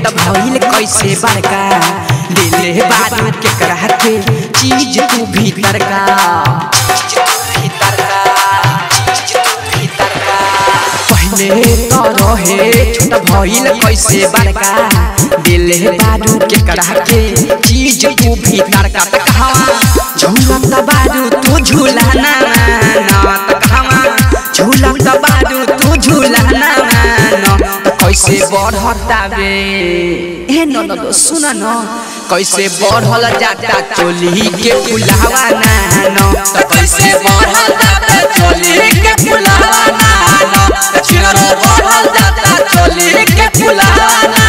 छोटा भइल कैसे बड़का दिले बारू के करा के चीज तू भीतर का चीज तू भीतर का चीज तू भीतर का पहले तो रहे छोटा भइल कैसे बड़का दिले बारू के करा के चीज तू भीतर का त कहवा झूलत बारू तू झूला ना ना त कहवा झूलत बारू तू झूला ना ना त कैसे बढ़ता बे ए न न न सुन न कैसे बढ़ल जाता चोली के फुलावा ना न त कैसे बढ़ता बे चोली के फुलावा ना न चिरो बढ़ल जाता चोली के फुलावा ना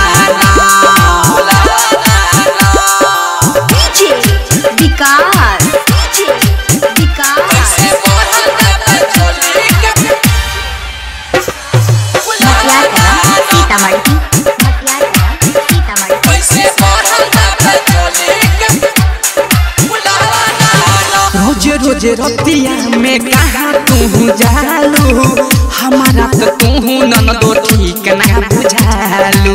डीजे विकास डीजे विकास मटियारा सीतामढ़ी मटियारा सीतामढ़ी रोज रोज रतिया में कहाँ तू जालू हमारा तो तू नन दो ठीक ना बुझालू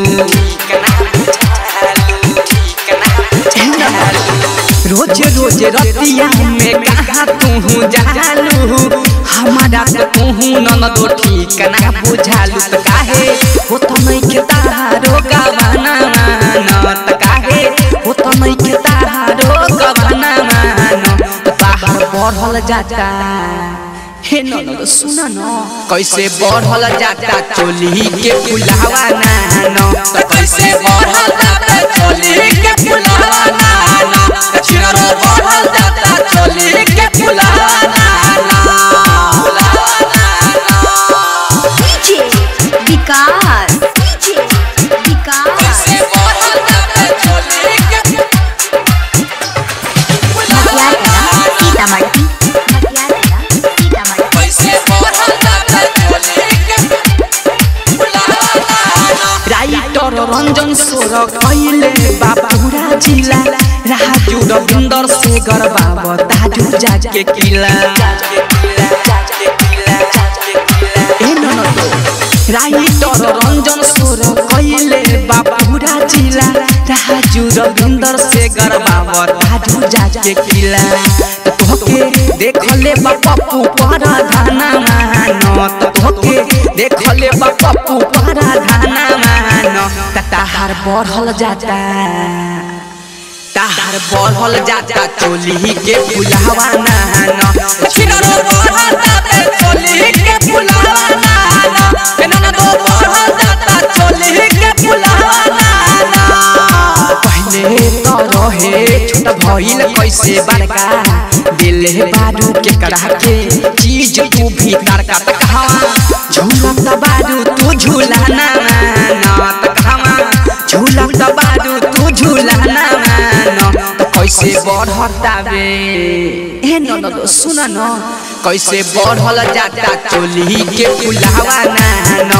रोज रोज रतिया में कहाँ तू जालू हमारा तो तू नन दो ठीक ना बुझालू तो काहे हो तो नहीं के तारो गवाना मानत काहे हो तो नहीं के तारो गवाना मानत बाहर बढ़ल जाता हे न न सुन न कैसे बढ़ल जाता चोली के फुलावा ना न त कैसे बढ़ल जाता चोली के फुलावा ना न चिरो बढ़ल जाता चोली के फुलावा ना DJ Vikas DJ Vikas Matiyara Sitamarhi Matiyara Sitamarhi writer Ranjan सोर कैले बाबूरा जिला राजू रविंदर शेखर बाबा ताजू जाके किला ए न न तो राइटर रंजन सोर कैले बाबूरा जिला राजू रविंदर शेखर बाबा ताजू जाके किला तोके देखले बापू पर धाना मान तोके देखले बापू पर धाना मान ताहार बढ़ल जाता ताहार बढ़ल जाता चोली के फुलावा नान छिनरो बढ़ल जाता चोली के फुलावा नान एना दो बढ़ल जाता चोली के फुलावा नान पहले तो रहे छोटा भइल कैसे बड़का दिल बारू के करा के चीज तू भीतर का त कहवा झूलत बारू तू झूला ना ना त कहवा झूलत बारू तू झूला ना ना त कैसे बढ़ता बे ए न न सुन न कैसे बढ़ल जाता चोली के फुलावा ना न